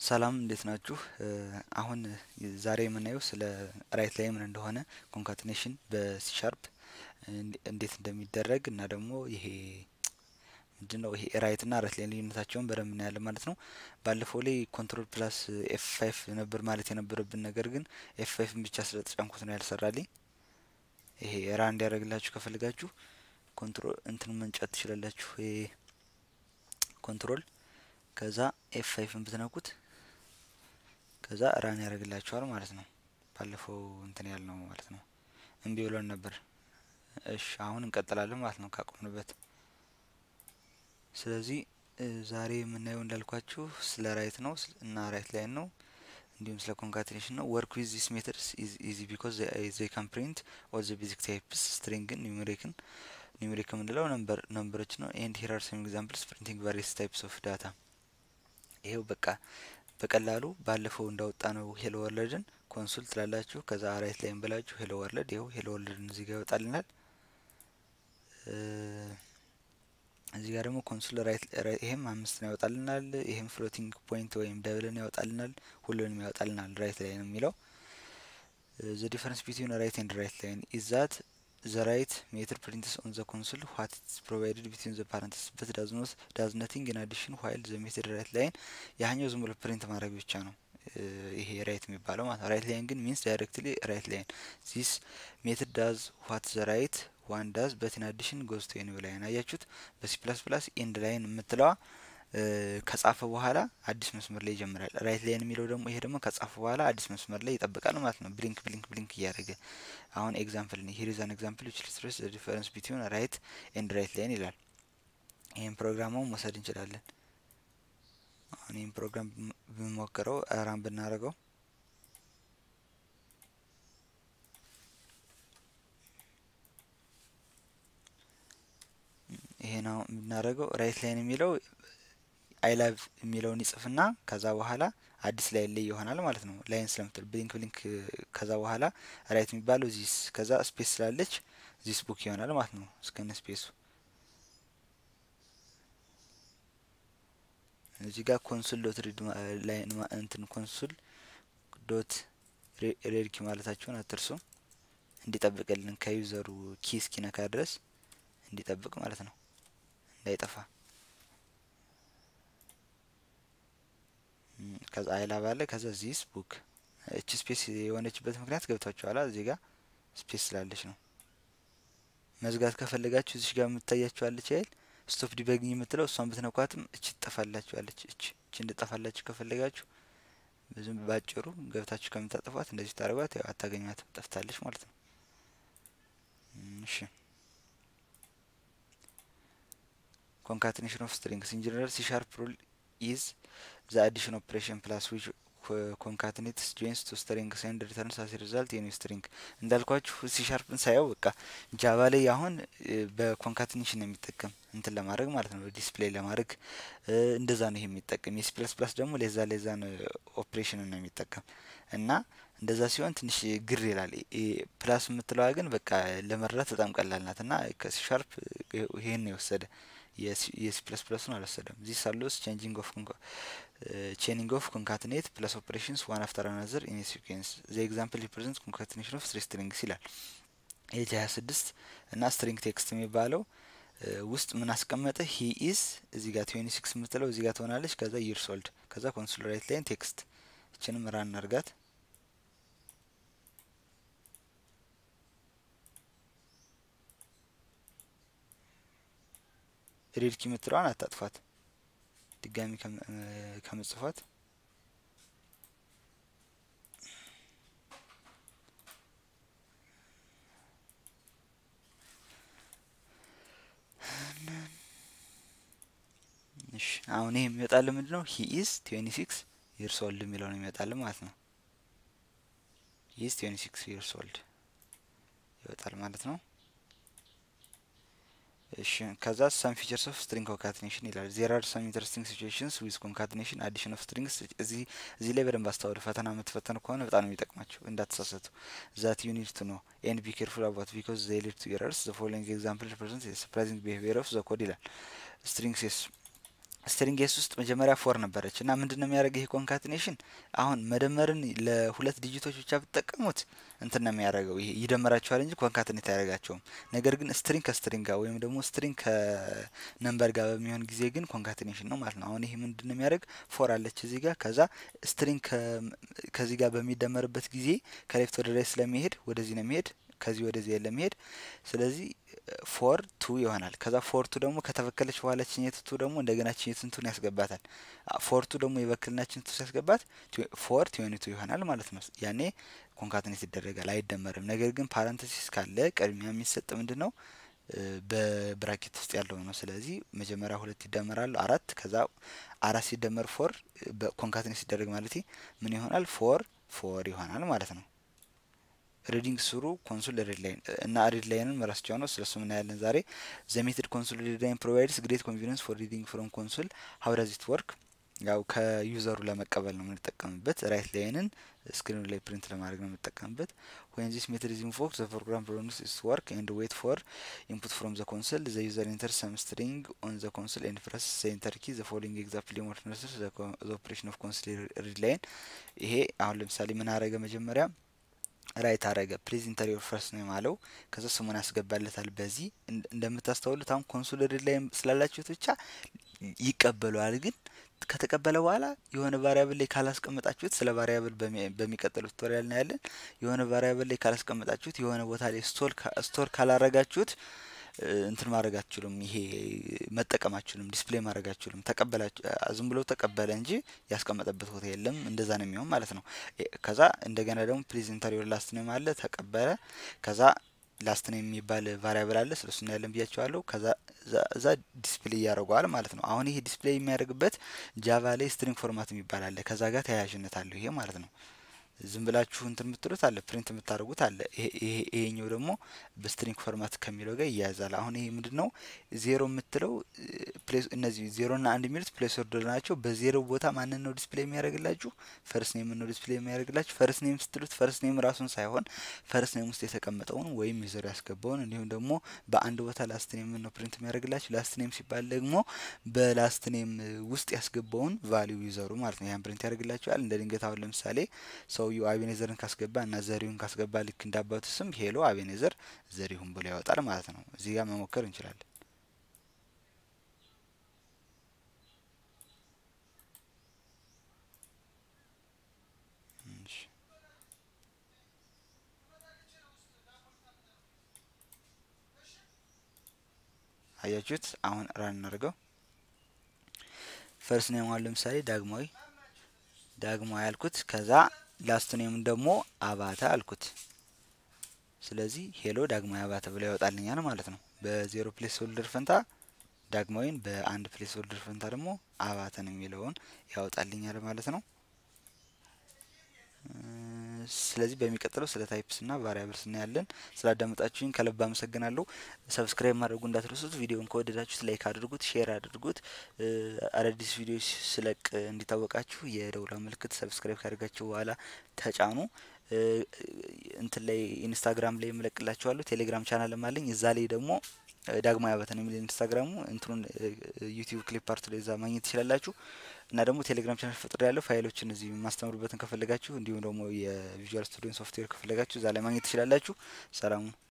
ሰላም እንዴት ናችሁ? አሁን ዛሬ የምናየው ስለ ራይት ላይ ምን እንደሆነ ኮንካትኔሽን በሲ ሻርፕ እንዴት እንደሚደረግ እና ደግሞ ይሄ ምንድነው ይሄ ራይት እና ራይት ላይ ልዩነታቸውን በደንብ እናያለን ማለት ነው። ባለፈው ላይ ኮንትሮል ፕላስ ኤፍ ፋይቭ ነበር ማለት የነበረብን ነገር ግን ኤፍ ፋይቭን ብቻ ስለተጫንኩት ነው ያልሰራልኝ። ይሄ ራ እንዲያደርግላችሁ ከፈልጋችሁ ኮንትሮል እንትን መንጫት ትችላላችሁ። ይሄ ኮንትሮል ከዛ ኤፍ ፋይቭን ብትነኩት ከዛ ራን ያደርግላችኋል ማለት ነው። ባለፈው እንትን ያልነው ማለት ነው። እምቢ ብሎን ነበር። እሺ አሁን እንቀጥላለን ማለት ነው ካቆምንበት። ስለዚህ ዛሬ የምናየው እንዳልኳችሁ ስለ ራይት ነው እና ራይት ላይ ነው እንዲሁም ስለ ኮንካቴኔሽን ነው። ወርክ ዊዝ ዚስ ሜተድስ ኢዝ ኢዚ ቢኮዝ ዘይ ካን ፕሪንት ኦል ዘ ቤዚክ ታይፕስ ስትሪንግን፣ ኒውሜሪክን ኒውሜሪክ የምንለው ነምበር ነምበሮች ነው። ኤንድ ሂር አር ሰም ኤግዛምፕልስ ፕሪንቲንግ ቫሪየስ ታይፕስ ኦፍ ዳታ። ይሄው በቃ በቀላሉ ባለፈው እንዳወጣ ነው ሄሎ ወርልድን ኮንሱል ትላላችሁ። ከዛ ራይት ላይም ብላችሁ ሄሎ ወርልድ ይኸው ሄሎ ወርልድን እዚህ ጋር ይወጣልናል። እዚህ ጋር ደግሞ ኮንሱል ራይት ይሄም አምስትን ያወጣልናል። ይሄም ፍሎቲንግ ፖይንት ወይም ደብልን ያወጣልናል። ሁሉንም ያወጣልናል። ራይት ላይ ነው የሚለው ዘ ዲፈረንስ ቢትዊን ራይት ኤንድ ራይት ላይን ኢዝ ዛት ዘ ራይት ሜትር ፕሪንትስ ኦን ዘ ኮንሱል ዋት ኢዝ ፕሮቫይድድ ቢትዊን ዘ ፓረንትስ በት ዳዝ ኖት ዳዝ ነቲንግ ኢን አዲሽን ዋይል ዘ ሜትድ ራይት ላይን ያኛው ዝም ብሎ ፕሪንት ማድረግ ብቻ ነው ይሄ ራይት የሚባለው ማለት ነው። ራይት ላይን ግን ሚንስ ዳይሬክትሊ ራይት ላይን ዚስ ሜትድ ዳዝ ዋት ዘ ራይት ዋን ዳዝ በት ኢን አዲሽን ጎዝ ቱ ኤኒው ላይን አያችሁት። በሲ ፕላስ ፕላስ ኤንድ ላይን የምትለዋ ከጻፈ በኋላ አዲስ መስመር ላይ ይጀምራል። ራይት ላይን የሚለው ደግሞ ይሄ ደግሞ ከጻፈ በኋላ አዲስ መስመር ላይ ይጠብቃል ማለት ነው። ብሊንክ ብሊንክ ብሊንክ እያደረገ አሁን ኤግዛምፕል ነው። ሂር ኢዝ አን ኤግዛምፕል ዊች ኢሉስትሬትስ ዘ ዲፈረንስ ቢትዊን ራይት ኤንድ ራይት ላይን ይላል። ይህን ፕሮግራሙን መውሰድ እንችላለን። አሁን ይህን ፕሮግራም ብንሞክረው ራን ብናደርገው ይሄን አሁን ብናደርገው ራይት ላይን የሚለው አይ ላቭ የሚለውን ይጽፍና ከዛ በኋላ አዲስ ላይ ላይ ይሆናል ማለት ነው። ላይን ስለምትል ብሊንክ ብሊንክ ከዛ በኋላ ራይት የሚባለው ዚስ ከዛ ስፔስ ስላለች ዚስ ቡክ ይሆናል ማለት ነው እስከነ ስፔሱ። እዚህ ጋር ኮንሱል ዶት ሪድ ላይን እንትን ኮንሱል ዶት ሬድ ኪ ማለታችሁን አትርሱ። እንዲጠብቅልን ከዩዘሩ ኪ እስኪነካ ድረስ እንዲጠብቅ ማለት ነው እንዳይጠፋ ከዛ አይላ ባለ ከዛ ዚስ ቡክ እቺ ስፔስ የሆነችበት ምክንያት ገብታችኋላ። እዚህ ጋር ስፔስ ስላለች ነው። መዝጋት ከፈለጋችሁ እዚህ ጋር የምታያችኋለች አይል ስቶፕ ዲበግኝ የምትለው እሷን ብትነኳትም እቺ ትጠፋላችኋለች። እቺ እቺ እንድጠፋላችሁ ከፈለጋችሁ ብዙም ባጭሩ ገብታችሁ ከምታጠፏት እንደዚህ ታደርጓት፣ ያው አታገኟትም፣ ጠፍታለች ማለት ነው። እሺ ኮንካትኔሽን ኦፍ ስትሪንግስ ኢን ጀነራል ሲ ሻርፕ ሩል ኢዝ ዘ አዲሽን ኦፕሬሽን ፕላስ ዊች ኮንካትኔትስ ጆይንስ ቱ ስትሪንግስ ኤንድ ሪተርንስ አስ ሪዛልት የኒው ስትሪንግ። እንዳልኳችሁ ሲ ሻርፕን ሳየው በቃ ጃቫ ላይ አሁን በኮንካትኔሽን ነው የሚጠቀም እንትን ለማድረግ ማለት ነው ዲስፕሌይ ለማድረግ እንደዛ ነው ይሄ የሚጠቀም። የሲ ፕላስ ፕላስ ደግሞ ለዛ ለዛን ኦፕሬሽንን ነው የሚጠቀም እና እንደዛ ሲሆን ትንሽ ግር ይላል። ፕላስ የምትለዋ ግን በቃ ለመረዳት በጣም ቀላል ናት እና ከሲ ሻርፕ ይሄን የወሰደ የሲ ፕለስ ፕለሱን አልወሰደም። ዚስ አሎስ ቼንጂንግ ኦፍ ቼኒንግ ኦፍ ኮንካትኔት ፕለስ ኦፕሬሽንስ ዋን አፍተር አናዘር ኢን ሲኩዌንስ ዘ ኤግዛምፕል ሪፕሬዘንት ኮንካትኔሽን ኦፍ ስሪ ስትሪንግስ ይላል። ኤጅ ሀያ ስድስት እና ስትሪንግ ቴክስት የሚባለው ውስጥ ምን አስቀመጠ? ሂ ኢዝ እዚህ ጋር ትዌንቲ ሲክስ የምትለው እዚህ ጋር ትሆናለች። ከዛ ይርስ ኦልድ ከዛ ኮንሱል ራይት ላይን ቴክስት እችንም ራን አርጋት ሬድ ኪ የምትለዋን አታጥፏት። ድጋሚ ከምጽፏት እሺ አሁን ይሄ የሚመጣልን ምንድን ነው? ሂ ኢዝ ትዌንቲ ሲክስ ይርስ ኦልድ የሚለው ነው የሚመጣልን ማለት ነው። ሂ ኢዝ ትዌንቲ ሲክስ ይርስ ኦልድ ይወጣል ማለት ነው። እሺ ከዛ ሰም ፊቸርስ ኦፍ ስትሪንግ ኮንካትኔሽን ይላል። ዜር አር ሰም ኢንተረስቲንግ ሲቹዌሽንስ ዊዝ ኮንካትኔሽን አዲሽን ኦፍ ስትሪንግስ። እዚህ እዚህ ላይ በደንብ አስተውሉ። ፈተና የምትፈተኑ ከሆነ በጣም ነው የሚጠቅማችሁ፣ እንዳትሳሰቱ። ዛት ዩ ኒድ ቱ ኖ ኤንድ ቢ ኬርፉል አባት ቢኮዝ ዘይ ሊድ ቱ ኤረርስ ዘ ፎሎዊንግ ኤግዛምፕል ሪፕሬዘንት ሰርፕራይዚንግ ቢሄቪየር ኦፍ ዘ ኮድ ይላል። ስትሪንግስ ስትሪንግ ኤስ ውስጥ መጀመሪያ ፎር ነበረች እና ምንድን ነው የሚያደርገው ይሄ ኮንካትኔሽን አሁን መደመርን ለሁለት ዲጂቶች ብቻ ብትጠቀሙት እንትን ነው የሚያደርገው ይሄ ይደመራቸዋል እንጂ ኮንካትኔት አያደርጋቸውም። ነገር ግን ስትሪንግ ከስትሪንግ ጋር ወይም ደግሞ ስትሪንግ ከነምበር ጋር በሚሆን ጊዜ ግን ኮንካትኔሽን ነው ማለት ነው። አሁን ይሄ ምንድን ነው የሚያደርግ ፎር አለች እዚህ ጋር ከዛ ስትሪንግ ከዚህ ጋር በሚደመርበት ጊዜ ከሌፍት ወደ ላይ ስለሚሄድ ወደዚህ ነው የሚሄድ ከዚህ ወደዚህ ለመሄድ ስለዚህ ፎር ቱ ይሆናል። ከዛ ፎር ቱ ደግሞ ከተበከለች በኋላ ችኘት ቱ ደግሞ እንደገና ችኘት ቱን ያስገባታል። ፎር ቱ ደግሞ የበክልና ችኘት ቱ ሲያስገባት ፎር ቲዌኒ ቱ ይሆናል ማለት ነው። ያኔ ኮንካትኔት ይደረጋል፣ አይደመርም። ነገር ግን ፓረንተሲስ ካለ ቅድሚያ የሚሰጥ ምንድን ነው በብራኬት ውስጥ ያለው ነው። ስለዚህ መጀመሪያ ሁለት ይደመራሉ አራት፣ ከዛ አራት ሲደመር ፎር ኮንካትኔት ሲደረግ ማለት ምን ይሆናል? ፎር ፎር ይሆናል ማለት ነው። ሪዲንግ ስሩ ኮንሶል ሪድ ላይን እና ሪድ ላይንን መረስቸው ነው። ስለሱ ምናያለን ዛሬ ዘ ሜትድ ኮንሶል ሪድ ላይን ፕሮቫይድስ ግሬት ኮንፊደንስ ፎር ሪዲንግ ፍሮም ኮንሶል ሀው ዳዝ ኢት ወርክ። ያው ከዩዘሩ ለመቀበል ነው የምንጠቀምበት። ራይት ላይንን ስክሪኑ ላይ ፕሪንት ለማድረግ ነው የምንጠቀምበት። ወይን ዚስ ሜትድ ኢዝ ኢንቮክድ ዘ ፕሮግራም ፕሮዲውስ ኢትስ ወርክ ኤንድ ዌት ፎር ኢንፑት ፍሮም ዘ ኮንሶል ዘ ዩዘር ኢንተር ሰም ስትሪንግ ኦን ዘ ኮንሶል ኤንድ ፕረስ ዘ ኢንተር ኪ ዘ ፎሎዊንግ ኤግዛምፕል ዲሞንስትሬትስ ዘ ኦፕሬሽን ኦፍ ኮንሶል ሪድ ላይን። ይሄ አሁን ለምሳሌ ምን አረገ መጀመሪያ ራይት አረገ ፕሊዝ ኢንተር ዮር ፈርስት ኔም አለው። ከዛ ስሙን ያስገባለታል። በዚህ እንደምታስተውሉት አሁን ኮንሶል ሪድ ላይ ስላላችሁት ብቻ ይቀበለዋል። ግን ከተቀበለ በኋላ የሆነ ቫሪያብል ላይ ካላስቀመጣችሁት ስለ ቫሪያብል በሚቀጥለው ቱቶሪያል ነው ያለን። የሆነ ቫሪያብል ላይ ካላስቀመጣችሁት የሆነ ቦታ ላይ ስቶር ካላረጋችሁት እንትን ማድረግ አትችሉም። ይሄ መጠቀም አትችሉም። ዲስፕሌይ ማድረግ አትችሉም። ተቀበላችሁ ዝም ብሎ ተቀበለ እንጂ ያስቀመጠበት ቦታ የለም። እንደዛ ነው የሚሆን ማለት ነው። ከዛ እንደገና ደግሞ ፕሊዝ ኢንተር ዮር ላስት ኔም አለ ተቀበለ። ከዛ ላስት ኔም የሚባል ቫሪያብል አለ ስለሱ እናያለን ብያቸዋለሁ። ከዛ እዛ ዲስፕሌይ ያደርገዋል ማለት ነው። አሁን ይሄ ዲስፕሌይ የሚያደርግበት ጃቫ ላይ ስትሪንግ ፎርማት የሚባል አለ። ከዛ ጋር ተያያዥነት አለው ይሄ ማለት ነው። ዝም ብላችሁ እንትን የምትሉት አለ ፕሪንት የምታደርጉት አለ። ይሄኛው ደግሞ በስትሪንግ ፎርማት ከሚለው ጋር ይያያዛል። አሁን ይሄ ምንድን ነው ዜሮ የምትለው እነዚህ ዜሮ ና አንድ የሚሉት ፕሌስ ኦርደር ናቸው። በዜሮ ቦታ ማንን ነው ዲስፕሌይ የሚያደርግላችሁ? ፈርስ ኔም ነው ዲስፕሌይ የሚያደርግላችሁ። ፈርስ ኔም ስትሉት ፈርስ ኔም ራሱን ሳይሆን ፈርስ ኔም ውስጥ የተቀመጠውን ወይም ዩዘሩ ያስገባውን እንዲሁም ደግሞ በአንድ ቦታ ላስት ኔም ነው ፕሪንት የሚያደርግላችሁ። ላስት ኔም ሲባል ደግሞ በላስት ኔም ውስጥ ያስገባውን ቫሊዩ ዩዘሩ ማለት ነው። ያን ፕሪንት ያደርግላችኋል። እንደ ድንገት አሁን ለምሳሌ ሰውየው አቤኔዘርን ካስገባ እና ዘሪሁን ካስገባ ልክ እንዳባቱ ስም ሄሎ አቤኔዘር ዘሪሁን ብሎ ያወጣል ማለት ነው። እዚህ ጋር መሞከር እንችላለን። አያችሁት? አሁን ራን እናድርገው። ፈርስ ኔም አሁን ለምሳሌ ዳግማዊ ዳግማዊ አልኩት። ከዛ ላስት ኔምን ደግሞ አባተ አልኩት። ስለዚህ ሄሎ ዳግማዊ አባተ ብሎ ያወጣልኛል ማለት ነው። በዜሮ ፕሌስ ሆልደር ፈንታ ዳግማዊን፣ በአንድ ፕሌስ ሆልደር ፈንታ ደግሞ አባተን የሚለውን ያወጣልኛል ማለት ነው። ስለዚህ በሚቀጥለው ስለ ታይፕስ ና ቫሪያብልስ እናያለን። ስላዳመጣችሁኝ ከልብ አመሰግናለሁ። ሰብስክራይብ ማድረጉ እንዳትረሱት። ቪዲዮን ከወደዳችሁት ላይክ አድርጉት፣ ሼር አድርጉት። አዳዲስ ቪዲዮዎች ስለቅ እንዲታወቃችሁ የደውላ ምልክት ሰብስክራይብ ካደርጋችሁ በኋላ ተጫኑ። እንትን ላይ ኢንስታግራም ላይ የምለቅላችኋለሁ። ቴሌግራም ቻናልም አለኝ። እዛ ላይ ደግሞ ዳግማዊ አባተ ነው የሚል ኢንስታግራሙ እንትኑን ዩቲዩብ ክሊፕ ፓርት ላይ እዛ ማግኘት ትችላላችሁ። እና ደግሞ ቴሌግራም ቻናል ፈጥሮ ያለው ፋይሎችን እዚህ የማስተምሩበትን ከፈለጋችሁ እንዲሁም ደግሞ የቪዥዋል ስቱዲዮ ሶፍትዌር ከፈለጋችሁ እዛ ላይ ማግኘት ትችላላችሁ። ሰላሙ